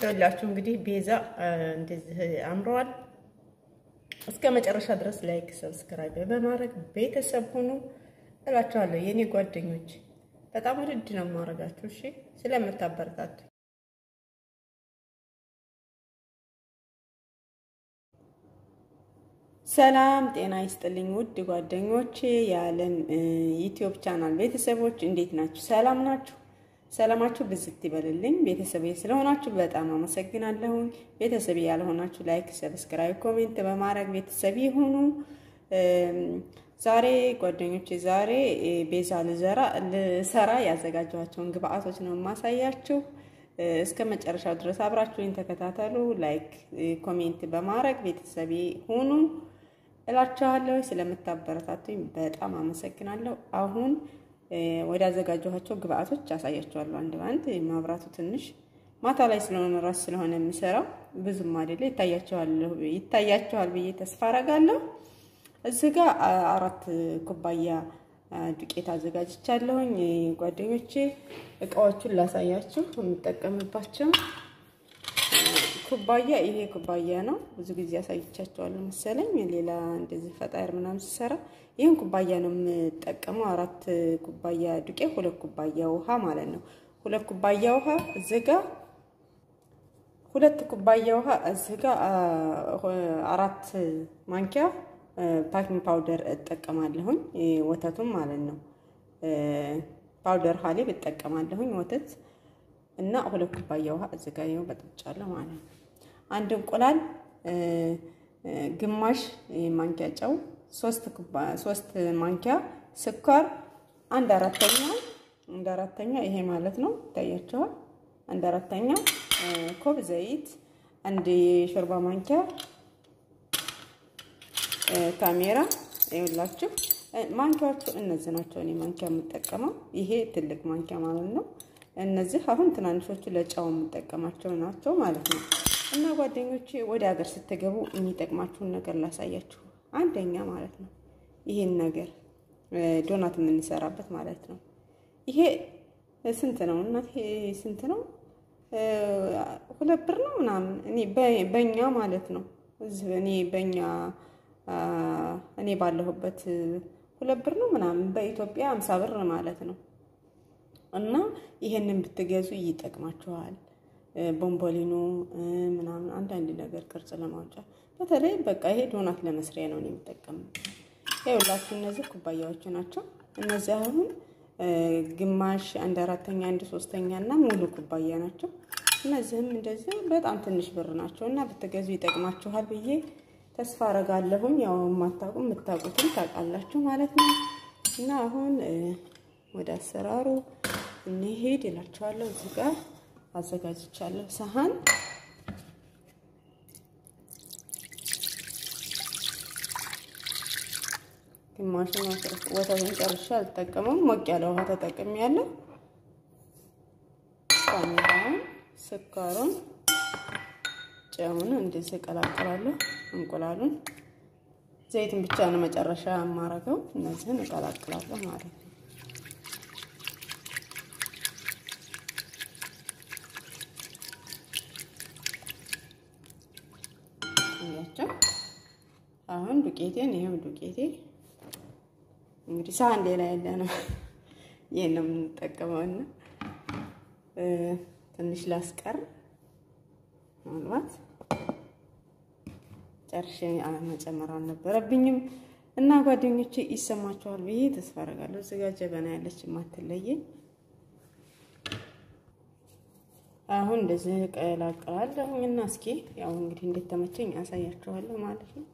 ይኸውላችሁ እንግዲህ ቤዛ እንደዚህ አምረዋል። እስከ መጨረሻ ድረስ ላይክ፣ ሰብስክራይብ በማድረግ ቤተሰብ ሁኑ እላችኋለሁ። የእኔ ጓደኞች በጣም ውድድ ነው የማደርጋችሁ። እሺ ስለምታበረታቱ ሰላም ጤና ይስጥልኝ። ውድ ጓደኞቼ የዓለም ዩቲዩብ ቻናል ቤተሰቦች እንዴት ናችሁ? ሰላም ናችሁ? ሰላማችሁ ብዝት ይበልልኝ። ቤተሰብ ስለሆናችሁ በጣም አመሰግናለሁ። ቤተሰብ ያልሆናችሁ ላይክ፣ ሰብስክራይብ፣ ኮሜንት በማድረግ ቤተሰብ ይሁኑ። ዛሬ ጓደኞቼ ዛሬ ቤዛ ልሰራ ያዘጋጀኋቸውን ግብአቶች ነው የማሳያችሁ። እስከ መጨረሻው ድረስ አብራችሁኝ ተከታተሉ። ላይክ ኮሜንት በማድረግ ቤተሰብ ሁኑ እላችኋለሁ። ስለምታበረታቱኝ በጣም አመሰግናለሁ። አሁን ወደ አዘጋጀኋቸው ግብአቶች አሳያችኋለሁ አንድ በአንድ። ማብራቱ ትንሽ ማታ ላይ ስለሆነ ራስ ስለሆነ የሚሰራው ብዙም አይደለ፣ ይታያችኋል ብዬ ተስፋ አረጋለሁ። እዚህ ጋር አራት ኩባያ ዱቄት አዘጋጅቻለሁኝ ጓደኞቼ። እቃዎቹን ላሳያችሁ የምጠቀምባቸው ኩባያ ይሄ ኩባያ ነው። ብዙ ጊዜ አሳይቻቸዋለሁ መሰለኝ ሌላ እንደዚህ ፈጣር ምናምን ሲሰራ ይህን ኩባያ ነው የምጠቀመው። አራት ኩባያ ዱቄት፣ ሁለት ኩባያ ውሃ ማለት ነው። ሁለት ኩባያ ውሃ እዚህ ጋር ሁለት ኩባያ ውሃ እዚህ ጋር አራት ማንኪያ ፓኪንግ ፓውደር እጠቀማለሁኝ። ወተቱም ማለት ነው ፓውደር ሀሊብ እጠቀማለሁኝ ወተት እና ሁለት ኩባያ ውሃ እዚህ ጋር ይኸው በጥብጫለሁ ማለት ነው። አንድ እንቁላል፣ ግማሽ ማንኪያ ጨው፣ ሶስት ማንኪያ ስኳር፣ አንድ አራተኛ አንድ አራተኛ ይሄ ማለት ነው ይታያቸዋል። አንድ አራተኛ ኮብ ዘይት፣ አንድ የሾርባ ማንኪያ ካሜራ ይኸውላችሁ። ማንኪያዎቹ እነዚህ ናቸው። እኔ ማንኪያ የምጠቀመው ይሄ ትልቅ ማንኪያ ማለት ነው። እነዚህ አሁን ትናንሾቹ ለጫው የምጠቀማቸው ናቸው ማለት ነው። እና ጓደኞቼ ወደ ሀገር ስትገቡ የሚጠቅማችሁን ነገር ላሳያችሁ። አንደኛ ማለት ነው ይሄን ነገር ዶናት የምንሰራበት ማለት ነው። ይሄ ስንት ነው እናት? ስንት ነው? ሁለት ብር ነው ምናምን እኔ በእኛ ማለት ነው እኔ በእኛ እኔ ባለሁበት ሁለት ብር ነው ምናምን በኢትዮጵያ አምሳ ብር ማለት ነው። እና ይሄንን ብትገዙ ይጠቅማችኋል። ቦምቦሊኖ ምናምን አንዳንድ ነገር ቅርጽ ለማውጫ በተለይ በቃ ይሄ ዶናት ለመስሪያ ነው የሚጠቀመው። ይኸውላችሁ እነዚህ ኩባያዎች ናቸው። እነዚህ አሁን ግማሽ፣ አንድ አራተኛ፣ አንድ ሶስተኛ እና ሙሉ ኩባያ ናቸው። እነዚህም እንደዚህ በጣም ትንሽ ብር ናቸው እና ብትገዙ ይጠቅማችኋል ብዬ ተስፋ አረጋለሁኝ። ያው የማታውቁ የምታውቁትን ታውቃላችሁ ማለት ነው። እና አሁን ወደ አሰራሩ እንሄድ እላችኋለሁ። እዚህ ጋር አዘጋጅቻለሁ ሰሃን ግማሹን ወተቱን ጨርሼ አልጠቀመም። ሞቅ ያለ ውሃ ተጠቅሜያለሁ። ካሜራውን፣ ስኳሩን ጨውን እንደዚህ እቀላቅላለሁ። እንቁላሉን ዘይትን ብቻ ነው መጨረሻ የማረገው። እነዚህን እቀላቅላለሁ ማለት ነው። እያቸው አሁን ዱቄቴን ይሄው ዱቄቴ እንግዲህ ሳህን ሌላ ያለ ነው። ይሄን ነው የምንጠቀመውና ትንሽ ላስቀር ምናልባት ጨርሼ መጨመር አልነበረብኝም እና ጓደኞቼ ይሰማችኋል ብዬ ተስፋ አደርጋለሁ። እዚህ ጋር ጀበና ያለች የማትለየኝ አሁን እንደዚህ ቀላቀላለሁ እና እስኪ ያው እንግዲህ እንዴት ተመቸኝ አሳያችኋለሁ ማለት ነው።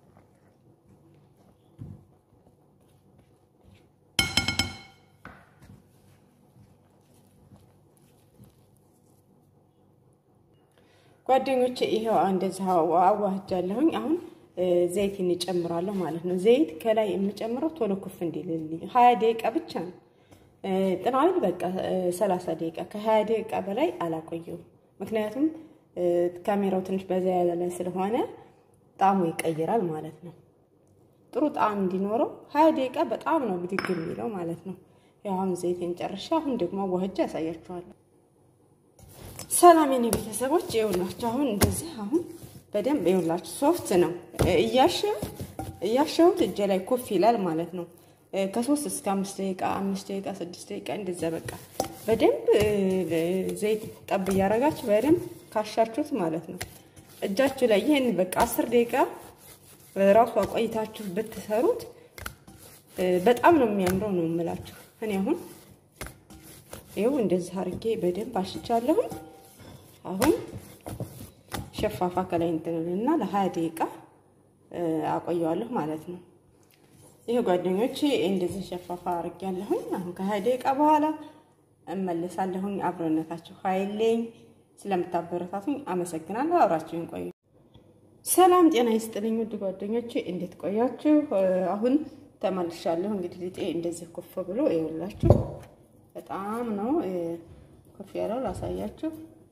ጓደኞቼ ይሄው እንደዚህ አዋህጃለሁኝ። አሁን ዘይት እንጨምራለሁ ማለት ነው። ዘይት ከላይ የምጨምረው ቶሎ ኩፍ እንዲልልኝ ሀያ ደቂቃ ብቻ ነው። ጥናዊል በቃ ሰላሳ ደቂቃ ከሀያ ደቂቃ በላይ አላቆየውም። ምክንያቱም ካሜራው ትንሽ በዛ ያለ ስለሆነ ጣዕሙ ይቀይራል ማለት ነው። ጥሩ ጣዕም እንዲኖረው ሀያ ደቂቃ በጣም ነው ብድግ የሚለው ማለት ነው። ያው አሁን ዘይቴን ጨርሼ አሁን ደግሞ አዋህጃ ያሳያችኋለሁ። ሰላም የኔ ቤተሰቦች ይኸውላችሁ፣ አሁን እንደዚህ አሁን በደንብ ይኸውላችሁ፣ ሶፍት ነው። እያሸው እያሸሁት እጄ ላይ ኮፍ ይላል ማለት ነው። ከሶስት እስከ አምስት ደቂቃ አምስት ደቂቃ ስድስት ደቂቃ እንደዛ በቃ በደንብ ዘይት ጠብ እያደረጋችሁ በደንብ ካሻችሁት ማለት ነው እጃችሁ ላይ ይህን በቃ አስር ደቂቃ ራሱ አቆይታችሁ ብትሰሩት በጣም ነው የሚያምረው ነው የምላችሁ። እኔ አሁን ይኸው እንደዚህ አድርጌ በደንብ አሽቻለሁኝ። አሁን ሸፋፋ ከላይ እንትንልና ለሀያ ደቂቃ አቆየዋለሁ ማለት ነው። ይህ ጓደኞቼ እንደዚህ ሸፋፋ አድርጌያለሁኝ። አሁን ከሀያ ደቂቃ በኋላ እመለሳለሁኝ። አብሮነታችሁ ኃይሌኝ ስለምታበረታቱኝ አመሰግናለሁ። አብራችሁን ቆዩ። ሰላም ጤና ይስጥልኝ ውድ ጓደኞቼ፣ እንዴት ቆያችሁ? አሁን ተመልሻለሁ። እንግዲህ ሊጤ እንደዚህ ኮፍ ብሎ ይኸውላችሁ በጣም ነው ኮፍ ያለው። ላሳያችሁ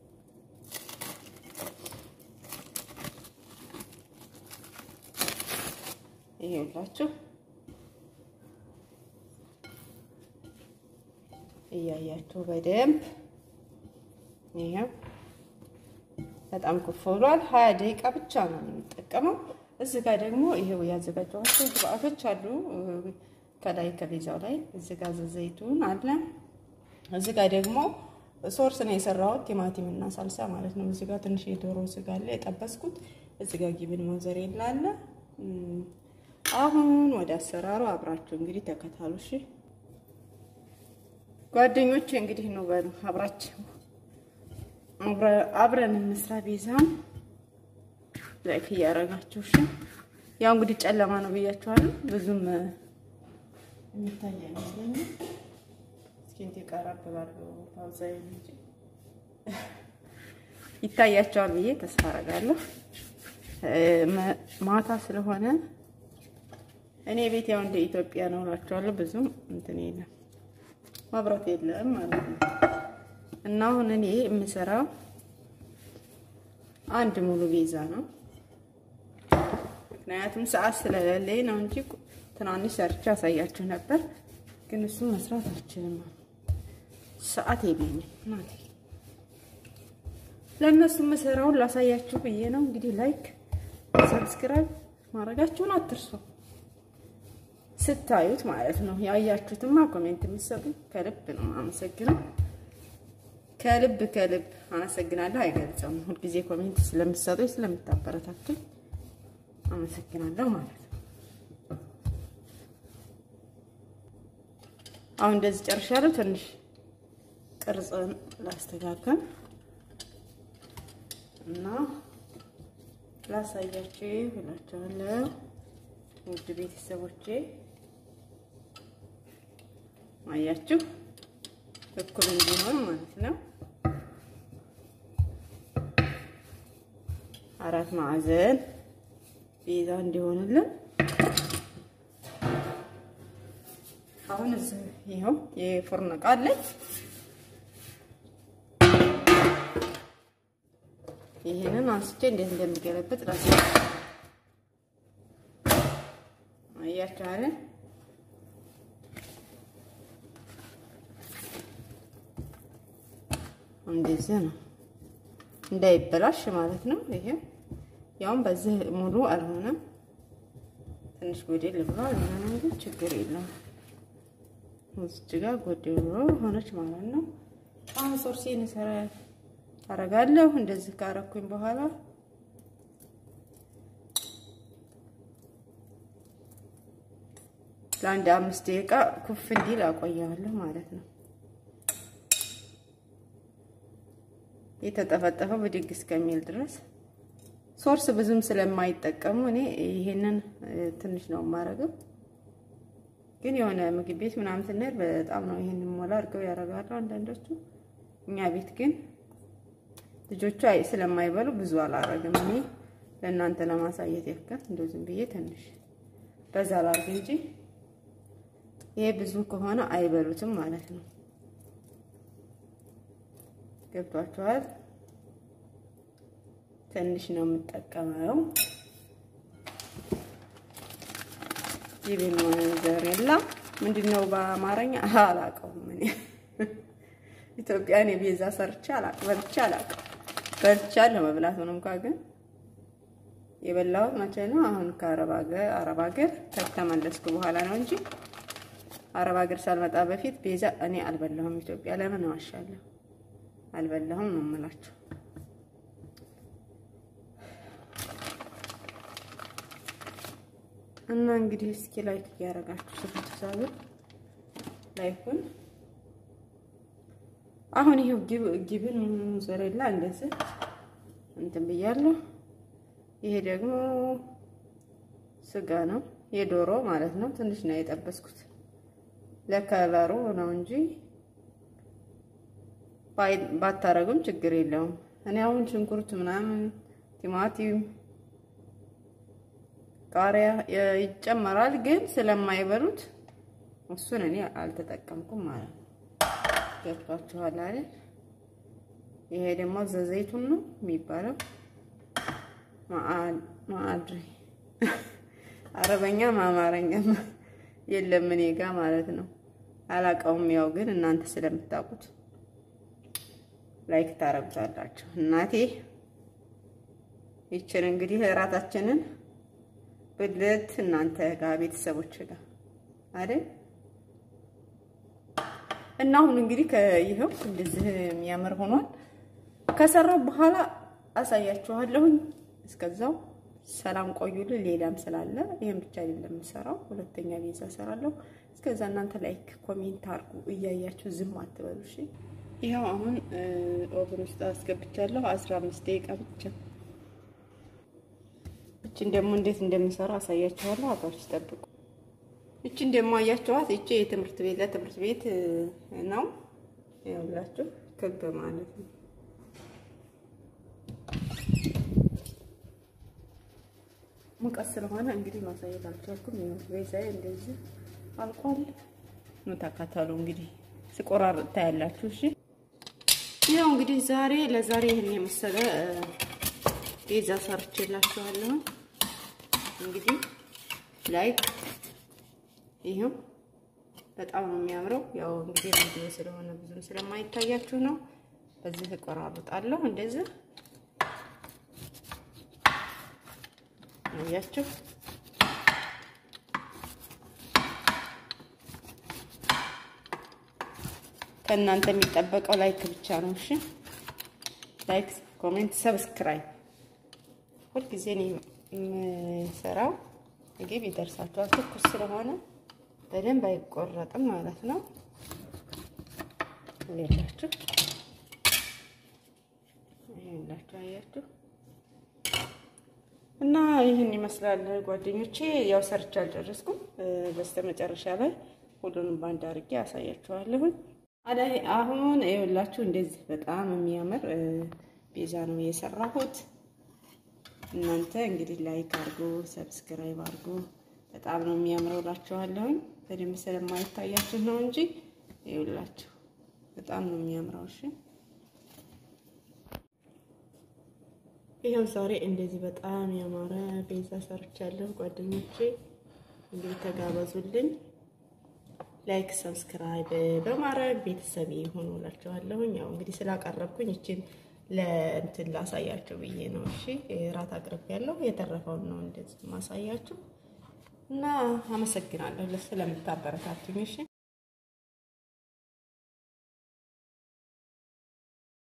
ይኸውላችሁ እያያችሁ በደንብ ይሄው በጣም ኮፍ ብሏል። ሀያ ደቂቃ ብቻ ነው የምንጠቀመው። እዚህ ጋር ደግሞ ይሄው ያዘጋጀኋቸው ግብአቶች አሉ። ከላይ ከቤዛው ላይ እዚህ ጋር ዘይቱን አለ። እዚህ ጋር ደግሞ ሶርስ ነው የሰራሁት ቲማቲም እና ሳልሳ ማለት ነው። እዚህ ጋር ትንሽ የዶሮ ስጋ አለ የጠበስኩት። እዚህ ጋር ጊብን ሞዘሬላ አለ። አሁን ወደ አሰራሩ አብራችሁ እንግዲህ ተከታሉ እሺ ጓደኞቼ። እንግዲህ ነው በሉ አብራችሁ አብረን እንስራ። ቤዛን ላይክ እያደረጋችሁ እሺ። ያው እንግዲህ ጨለማ ነው ብያችኋለሁ። ብዙም የሚታይ አይመስለኝም። እስኪ እንት ቀረብ ባለው ታውዛይ እንጂ ይታያቸዋል ብዬ ተስፋ አደርጋለሁ። ማታ ስለሆነ እኔ ቤት ያው እንደ ኢትዮጵያ ነው እላችኋለሁ። ብዙም እንትን የለም መብራት የለም ማለት ነው። እና አሁን እኔ የምሰራው አንድ ሙሉ ቤዛ ነው። ምክንያቱም ሰዓት ስለሌለኝ ነው እንጂ ትናንሽ ሰርቼ ያሳያችሁ ነበር፣ ግን እሱ መስራት አልችልም። ሰዓት የለኝም ናቴ። ለእነሱ የምሰራውን ላሳያችሁ ብዬ ነው። እንግዲህ ላይክ፣ ሰብስክራይብ ማድረጋችሁን አትርሱ። ስታዩት ማለት ነው። ያያችሁትማ ኮሜንት የምትሰጡ ከልብ ነው አመሰግነው። ከልብ ከልብ አመሰግናለሁ። አይገልጸውም። ሁልጊዜ ኮሜንት ስለምትሰጡኝ ስለምታበረታቱኝ አመሰግናለሁ ማለት ነው። አሁን እንደዚህ ጨርሻለሁ። ትንሽ ቅርጽን ላስተካከል እና ላሳያችሁ እላችኋለሁ ውድ ቤተሰቦቼ አያችሁ እኩል እንዲሆን ማለት ነው። አራት ማዕዘን ቤዛ እንዲሆንልን አሁን እዚህ ይኸው የፎርኖ ዕቃ አለኝ። ይሄንን አንስቼ እንዴት እንደሚገለበጥ ራስ አያችሁ አይደል? እንደዚህ ነው እንዳይበላሽ ማለት ነው። ይሄ ያውም በዚህ ሙሉ አልሆነም፣ ትንሽ ጎደል ብሏል። ምናምን ግን ችግር የለም። እዚች ጋር ጎደሎ ሆነች ማለት ነው። አሁን ሶርሴን ሰራ አረጋለሁ። እንደዚህ ካረኩኝ በኋላ ለአንድ አምስት ደቂቃ ኩፍ እንዲል አቆየዋለሁ ማለት ነው። የተጠፈጠፈው ብድግ እስከሚል ድረስ ሶርስ ብዙም ስለማይጠቀሙ እኔ ይሄንን ትንሽ ነው የማረገው። ግን የሆነ ምግብ ቤት ምናምን ስንሄድ በጣም ነው ይሄንን ሞላ አድርገው ያደርጋሉ አንዳንዶቹ። እኛ ቤት ግን ልጆቹ አይ ስለማይበሉ ብዙ አላረግም። እኔ ለእናንተ ለማሳየት ያክል እንደው ዝም ብዬ ትንሽ በዛ ላርግ እንጂ ይሄ ብዙ ከሆነ አይበሉትም ማለት ነው። ገብቷችኋል? ትንሽ ነው የምጠቀመው። ጂቢን ሞዘሬላ ምንድን ነው በአማርኛ አላውቀውም እኔ ኢትዮጵያ እኔ ቤዛ ሰርቼ አላቅም፣ በልቼ አላቅም። በልቻለሁ መብላት ሆነ እንኳ ግን የበላሁት መቼ ነው? አሁን ከአረብ ሀገር አረብ ሀገር ከተመለስኩ በኋላ ነው እንጂ አረብ ሀገር ሳልመጣ በፊት ቤዛ እኔ አልበላሁም። ኢትዮጵያ ለምን እዋሻለሁ? አልበላሁም ነው የምላችሁ። እና እንግዲህ እስኪ ላይክ እያደረጋችሁ ስትሳቡ ላይኩን አሁን ይሄው ጊብን ሞዘሬላ እንደዚህ እንትን ብያለሁ። ይሄ ደግሞ ስጋ ነው የዶሮ ማለት ነው። ትንሽ ነው የጠበስኩት ለከለሩ ነው እንጂ ባታረጉም ችግር የለውም። እኔ አሁን ሽንኩርት ምናምን ቲማቲም ቃሪያ ይጨመራል፣ ግን ስለማይበሉት እሱን እኔ አልተጠቀምኩም ማለት ነው። ገብቷችኋል አይደል? ይሄ ደግሞ ዘዘይቱን ነው የሚባለው። ማአድሪ አረበኛ አማርኛ የለም እኔ ጋ ማለት ነው። አላውቀውም። ያው ግን እናንተ ስለምታውቁት ላይክ ታረጉታላችሁ። እናቴ ይችን እንግዲህ እራታችንን ብልት እናንተ ጋር ቤተሰቦች ጋር አይደል እና አሁን እንግዲህ ይኸው እንደዚህ የሚያምር ሆኗል። ከሰራው በኋላ አሳያችኋለሁኝ። እስከዛው ሰላም ቆዩልን። ሌላም ስላለ ይሄን ብቻ አይደለም የምሰራው፣ ሁለተኛ ቤዛ እሰራለሁ። እስከዛ እናንተ ላይክ ኮሜንት አድርጉ እያያችሁ ዝም አትበሉ እሺ። ይኸው አሁን ኦቨን ውስጥ አስገብቻለሁ። አስራ አምስት ደቂቃ ብቻ። እችን ደግሞ እንዴት እንደምሰራ አሳያችኋለሁ። አብራችሁ ጠብቁ። እችን ደግሞ አያችኋት። እቺ የትምህርት ቤት ለትምህርት ቤት ነው ያላችሁ ክብ ማለት ነው። ሙቀት ስለሆነ እንግዲህ ማሳየት አልቻልኩም። ይኸው ቤዛዬ እንደዚህ አልቋል። ነው ተከተሉ እንግዲህ ስቆራርጥ ታያላችሁ። እሺ ይኸው እንግዲህ ዛሬ ለዛሬ ይህን የመሰለ ቤዛ ሰርቼላችኋለሁ። እንግዲህ ላይክ ይሄው በጣም ነው የሚያምረው። ያው እንግዲህ ቪዲዮ ስለሆነ ብዙም ስለማይታያችሁ ነው። በዚህ እቆራርጣለሁ እንደዚህ አያችሁ። ከእናንተ የሚጠበቀው ላይክ ብቻ ነው። እሺ ላይክ፣ ኮሜንት፣ ሰብስክራይብ ሁልጊዜ ነው የምሰራው። ምግብ ይደርሳችኋል። ትኩስ ስለሆነ በደንብ አይቆረጥም ማለት ነው። ሌላችሁ ይሄላችሁ አያችሁ እና ይህን ይመስላል ጓደኞቼ። ያው ሰርቼ አልጨረስኩም። በስተመጨረሻ ላይ ሁሉንም ባንድ አድርጌ አሳያችኋለሁኝ። አሁን ይኸውላችሁ እንደዚህ በጣም የሚያምር ቤዛ ነው የሰራሁት። እናንተ እንግዲህ ላይክ አድርጎ ሰብስክራይብ አድርጎ በጣም ነው የሚያምረው እላችኋለሁኝ። በደንብ ስለማይታያችሁ ነው እንጂ ይኸውላችሁ በጣም ነው የሚያምረው። እሺ ይኸው ዛሬ እንደዚህ በጣም ያማረ ቤዛ ሰርቻለሁ ጓደኞቼ። እንግዲህ ተጋበዙልኝ። ላይክ ሰብስክራይብ በማድረግ ቤተሰብ ይሁኑ እላችኋለሁኝ። ያው እንግዲህ ስላቀረብኩኝ እችን ለእንትን ላሳያችሁ ብዬ ነው። እሺ ራት አቅርብ ያለው የተረፈውን ነው እንደዚህ ማሳያችሁ እና አመሰግናለሁ ስለምታበረታቱኝ። እሺ